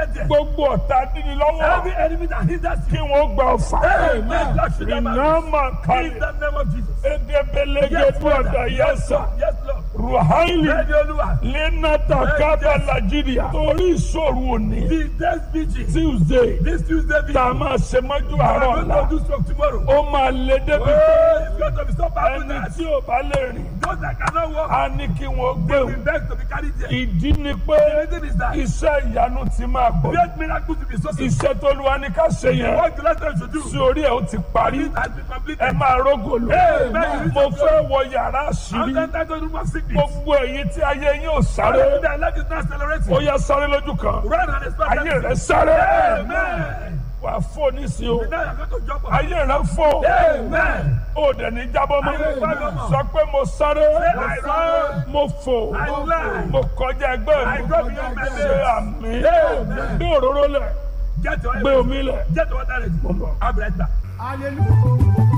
get there. gbogbo ọ̀tá dídí lọ́wọ́ Every enemy that hinders kí you. wọ́n gba ọ̀fà Amen. God should them iná out. máa In kalẹ̀ the name of Jesus. edebelege Yes, dúọ̀dà Father. Yes, yẹsà Lord. Yes, Lord. ruhaili Ready, Olúwa. lenata kaba nigeria torí ìṣòro òní The next vigil. tuesday This Tuesday vigil. tá a máa ṣe mọ́jú I'm àárọ̀ going ọ̀la to do stroke tomorrow. ó máa lé débi pé Oh, it's going to be so powerful ẹni that tí ò bá lè rìn those that cannot walk á ní kí wọ́n gbé will òun beg to be carried there. ìdí ni pé The reason is that iṣẹ́ ìyanu ti máa pọ̀ great miracles will be so simple. iṣẹ́ tó lu wa ní ká ṣe yẹn What the last time should do. sí orí ẹ̀ ó ti parí It has been completed. ẹ máa rógò lò Amen. mo fẹ́ wọ yàrá I'm àṣírí not entitled to room of sickness. gbogbo èyí tí ayé yín ò sáré Their life is not accelerating. ó yá sáré lójú kan Run and expect ayé rẹ sáré Amen. wà fò nísìnyí o Now you're going to jump on. ayé rẹ fò Amen. ó dẹ̀ ní jábọ́ mọ́ Amen. sọ pé mo sáré I run. mo fò I fly. mo kọjá ẹgbẹ́ I mi go beyond my ṣe limits. àmì Amen. gbé òróró lẹ̀ Get your gbé omi lẹ̀ Get your water ready. mo ń bọ̀. I'll be right back. Hallelujah.